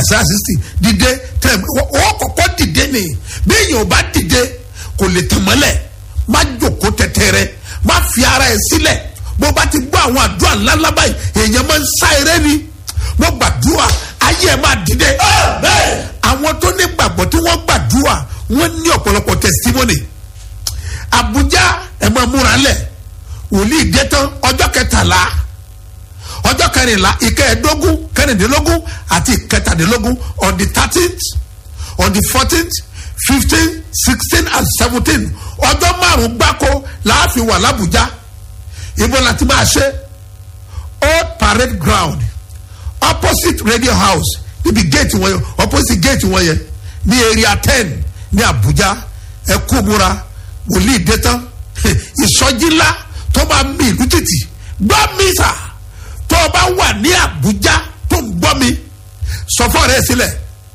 àṣà sixty dìde tẹ̀ wọ́n kọ́kọ́ dìde ni bí èèyàn ò bá dìde kò lè tẹ̀ mọ́lẹ̀ má jòkó tẹ̀tẹ̀rẹ̀ má fi ara ẹ̀ sílẹ̀ bó bá ti gbọ́ àwọn àdúrà ńláńlá báyìí èèyàn máa ń sá eré ni mo gbàdúrà ayé ẹ̀ máa dìde àwọn tó ní gbàgbọ́ tí wọ́n gbàdúrà wọ́n ní ọ̀pọ̀lọpọ̀ testimony Abuja ẹ̀ máa múra lẹ̀ wòlíì dé tán ọjọ́ kẹtàlá ọjọ́ kẹrìnlá ìkẹẹ̀ẹ́dógún kẹrìndínlógún àti ìkẹtàdínlógún on the thirteenth on the fourteenth fifteen sixteen and seventeen ọjọ́ márùn-ún gbáko láàfin wà lábùjá ibo la ti máa ṣe old parade ground opposite radio house níbi gate wọn yẹn opposite gate wọn yẹn ní area ten ní Abuja ẹ kú múra wòlíì dé tán ìsọjí ńlá tó máa mi ìlú títì gbọ́ mi sà tó o bá wà ní Àbújá tó ń gbọ́ mi sọ fún ọ̀rẹ́ sílẹ̀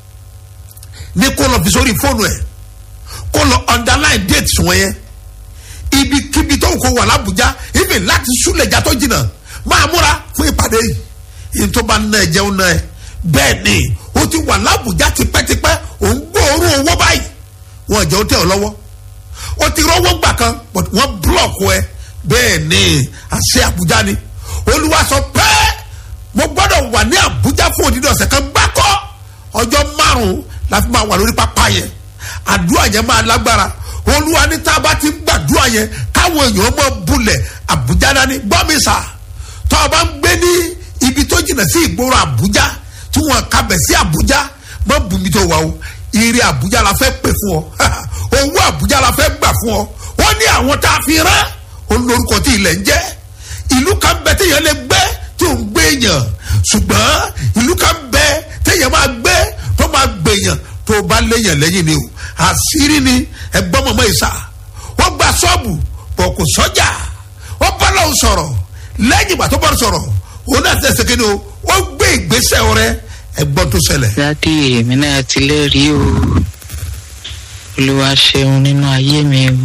ní kó lọ fi sórí fóònù ẹ̀ kó lọ underline dates wọn yẹn ibikíbi tó kó wà l'Àbújá ibi láti súlẹ̀jà tó jìnnà máa múra fún ìpàdé yìí yìí tó bá ná ẹ jẹun náà ẹ bẹ́ẹ̀ ni o ti wà l'Àbújá tipẹ́tipẹ́ ò ń gbóòórùn owó báyìí wọn jẹ́ o tẹ̀ ọ́ lọ́wọ́ o ti rọ́wọ́ gbà kan but wọ́n búlọ̀kù ẹ bẹ́ẹ̀ ni àṣẹ Àbújá ni Olúwa sọ pé mo gbọ́dọ̀ wà ní Àbújá fún òdìdí ọ̀sẹ̀ kan gbákọ́ ọjọ́ márùn-ún la fi máa wà lórí pápá yẹn àdúrà yẹn máa lágbára Olúwa ní tá a bá ti ń gbàdúrà yẹn káwọn èèyàn mọ bulẹ̀ Àbújá dání gbọ́ mi sà tó o bá ń gbé ní ibi tó jìnnà sí ìgboro Àbújá tí wọn kabẹ̀ sí Àbújá mọ bùnmi tó wà o ire Àbújá la fẹ́ pè fún ọ owó Àbújá la fẹ́ gbà fún ọ wọ́n ní àwọn tá a fi rán olórúkọ tí ilẹ̀ ń jẹ́ ìlú kan bẹ téèyàn lè gbé tí ò ń gbé èèyàn ṣùgbọ́n ìlú kan bẹ téèyàn máa gbé tó máa gbèyàn tó o bá léèyàn lẹ́yìn ni o àṣírí ni ẹgbọ́n mọ̀mọ́ ìsà wọ́n gba ṣọ́ọ̀bù bọ̀ kò sọ́jà wọ́n bá lọ́hùn sọ̀rọ̀ lẹ́yìn ìgbà tó bá sọ̀rọ̀ òun náà tẹ̀sẹ̀ kí ni o wọ́n gbé ìgbésẹ̀ rẹ ẹgbọ́n tó ṣẹlẹ̀. dádì èmi náà ti lẹ́rìí o olúwa ṣeun nínú ayé mi o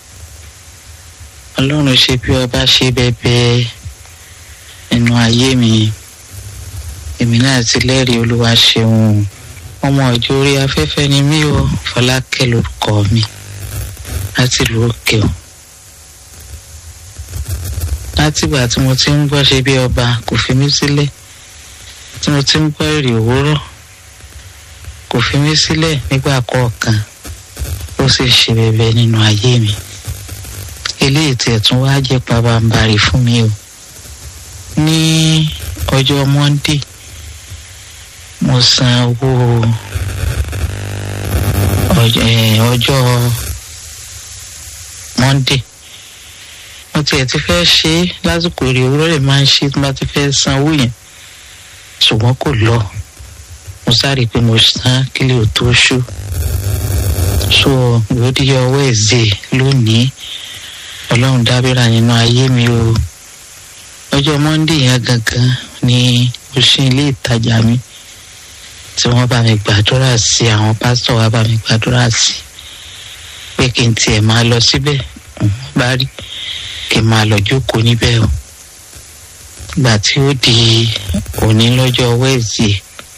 ọlọ́run ṣe bí ọba ṣe bẹ́ẹ̀ nínú ayé mi èmi náà ti lẹ́rìí olúwa ṣeun ọmọ ìjọ orí afẹ́fẹ́ ni mí o fọlákẹ́ lórúkọ mi láti ìlú òkè o látìgbà tí mo ti ń gbọ́ ṣe bí ọba kò fi mí sílẹ̀ tí mo ti ń gbọ́ èrè òwúrọ̀ kò fi mí sílẹ̀ nígbà kọ̀ọ̀kan ó sì ṣe bẹ̀bẹ̀ nínú ayé mi eléyìí tí ẹ̀tún wá jẹ́ pabambarì fún mi o ní ọjọ́ monday mo san owó ọjọ́ monday mo tiẹ̀ ti fẹ́ ṣe é lásìkò èrè òwúrọ̀ rẹ̀ máa ń ṣe tí wọ́n ti fẹ́ san owó yẹn ṣùgbọ́n kò lọ mo sáré pé mo san kílẹ̀ ò tó ṣú so ìwádìí ọwọ́ ẹ̀zẹ̀ lónìí ọlọ́run dábìrà nínú ayé mi o ọjọ́ monde yẹn gangan ni mo ṣí ilé ìtajà mi tí wọ́n bá mi gbàdúrà sí àwọn pásítọ̀ wa bá mi gbàdúrà sí pé kí n tiẹ̀ máa lọ síbẹ̀ bá rí kí n máa lọ jókòó níbẹ̀ o ìgbà tí ó di òní lọ́jọ́ wẹ́ẹ̀sì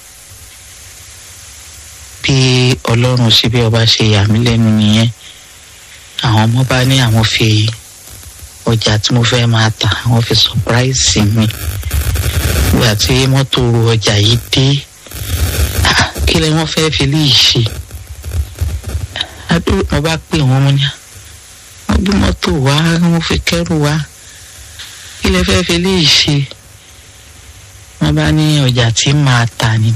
bí ọlọ́run ṣe bí ọba ṣe yà mí lẹ́nu nìyẹn àwọn ọmọ bá ní àwọn fi ọjà tí mo fẹ́ máa tà àwọn fi sọpráìsì mi ìgbà tí mọ́tò ọjà yìí dé kí lẹ wọ́n fẹ́ fi léyìí ṣe àdúrà mo bá pè wọ́n mo ní wọ́n gbé mọ́tò wá wọ́n fi kẹ́rù wá kí lẹ fẹ́ fi léyìí ṣe wọ́n bá ní ọjà tí màá tà ní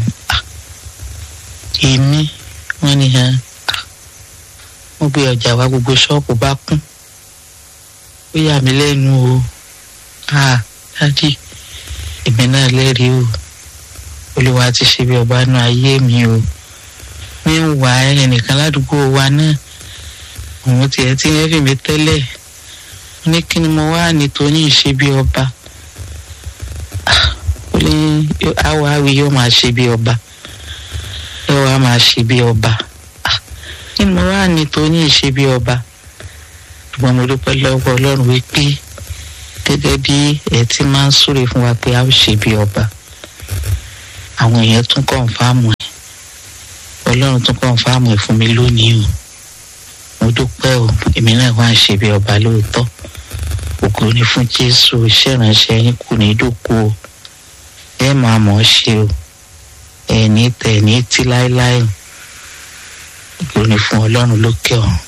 èmi wọ́n ní hàn wọ́n gbé ọjà wa gbogbo ṣọ́ọ̀bù bá kún ó yà mí lẹ́nu o ah dádì èmi náà lẹ́rìí o olúwa ti ṣe bí ọba nú ayé mi o mi ń wà ẹnìkan ládùúgbò wa náà òun tiẹ̀ tí wọ́n fi mi tẹ́lẹ̀ ní kí ni mo wá nítorí ìṣe bí ọba ó ní àwọ̀ àwì yóò máa ṣe bí ọba yóò wá máa ṣe bí ọba kí ni mo wá nítorí ìṣe bí ọba ṣùgbọ́n mo dúpẹ́ lọ́wọ́ ọlọ́run wípé gẹ́gẹ́ bí ẹ ti máa ń súre fún wa pé a ó ṣe bí ọba àwọn èèyàn tún kọ̀ǹfàmù ẹ̀ ọlọ́run tún kàn fáàmù ẹ̀ fún mi lónìí o mo dúpẹ́ o èmi náà wá ń ṣe bí ọba lóòótọ́ ògo ni fún jésù iṣẹ́ ìránṣẹ́ yín kù ní dòkú o ẹ máa mọ̀ ọ́ ṣe o ẹ ní tẹ̀ ní tí láéláé o ògo ni fún ọlọ́run lókè ọ̀run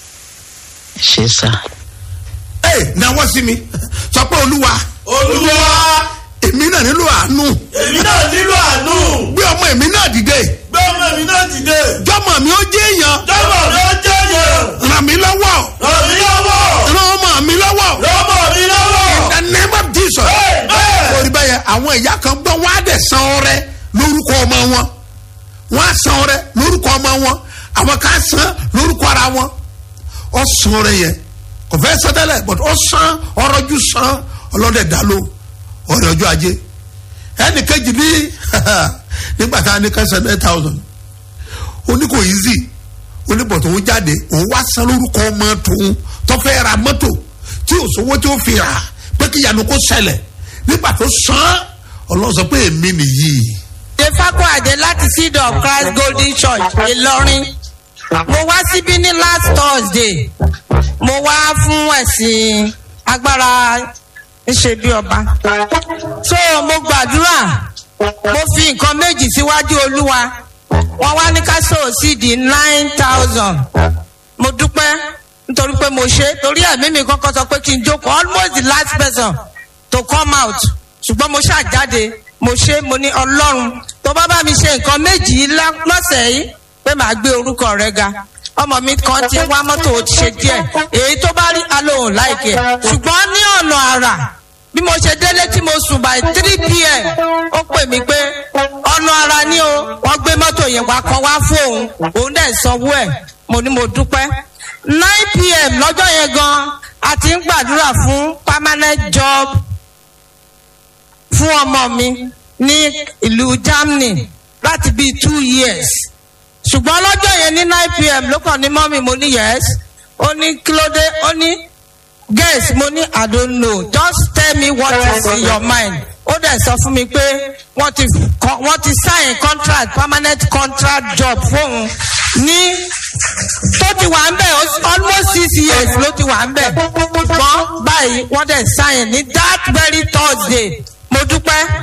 ẹ ṣe sá. ẹ náwó sí mi sọ pé olúwa olúwa èmi náà nílò àánú èmi náà nílò àánú gbé ọmọ èmi náà dìde gbé ọmọ mi náà dìde jọmọ mi ó jẹ èèyàn jọmọ mi ó jẹ́ yẹn ràn mí lọ́wọ́ ràn mí lọ́wọ́ ràn ọmọ mi lọ́wọ́ lọ́mọ mi lọ́wọ́ the name of jesus Amen. orí bẹ́yẹn àwọn ìyá kan gbọ́ wọ́n á dẹ̀ san ọrẹ lórúkọ ọmọ wọn wọ́n á san ọrẹ lórúkọ ọmọ wọn àwọn kan á san lórúkọ ara wọn ọ san ọrẹ yẹn kò fẹ́ sọ tẹ́lẹ̀ but ọ san ọrọ̀jú san ọlọ́dẹ̀ dá ló ọrẹ ọjọ́ ajé ẹnì kejì ní nígbà tá a ní kẹsàn nine thousand oní kò easy oníbọ̀ tó ń jáde òun wá san lórúkọ ọmọ tòun tó fẹ́ ra mọ́tò tí ò sówó tí ó fi rà pé kí ìyanu kó ṣẹlẹ̀ nígbà tó san ọlọ́run sọ pé èmi nìyí. Defako Ade láti Seed of Christ Golden Church Ìlọrin. Mo wá síbí ní last Thursday. Mo wá fún ẹ̀sìn agbára ńṣe bí ọba. So mo gbàdúrà. Mo fi nǹkan méjì síwájú Olúwa. Wọ́n wá ní ká sọ̀rọ̀ sí di nine thousand. Mo dúpẹ́ nítorí pé mo ṣe torí ẹ̀mí mi kọ́kọ́ sọ pé kí n jókòó almost the last person to come out ṣùgbọ́n mo ṣàjáde mo ṣe mo ní ọlọ́run tó bá bá mi ṣe nǹkan méjì yìí lá- lọ́sẹ̀ yìí pé màá gbé orúkọ rẹ ga ọmọ mi kan ti wá mọ́tò ó ti ṣe díẹ̀ èyí tó bá rí alóhùn láìkẹ́ ṣùgbọ́n ní ọ̀nà àrà bí mo ṣe délé tí mo sùn by three pm ó pè mí pé ọ̀nà àrà ni o wọ́n gbé mọ́tò yẹn wá kan wá fún òun òun dẹ̀ sanwó ẹ̀ mo ní mo dúpẹ́ nine pm lọ́jọ́ yẹn gan a ti ń gbàdúrà fún permanent job fún ọmọ mi ní ìlú germany láti bíi two years ṣùgbọ́n lọ́jọ́ yẹn ní nine pm ló kàn ní mọ́mì mo ní yes ó ní kí ló dé ó ní guess mo ní i don't know just tell me what is in your mind ó dẹ̀ sọ fún mi pé wọ́n ti kọ- wọ́n ti sign contract permanent contract job fóun ní tó ti wà ń bẹ̀ ó- almost six years ló ti wà ń bẹ̀ ṣùgbọ́n báyìí wọ́n dẹ̀ sign ní that very thursday mo dúpẹ́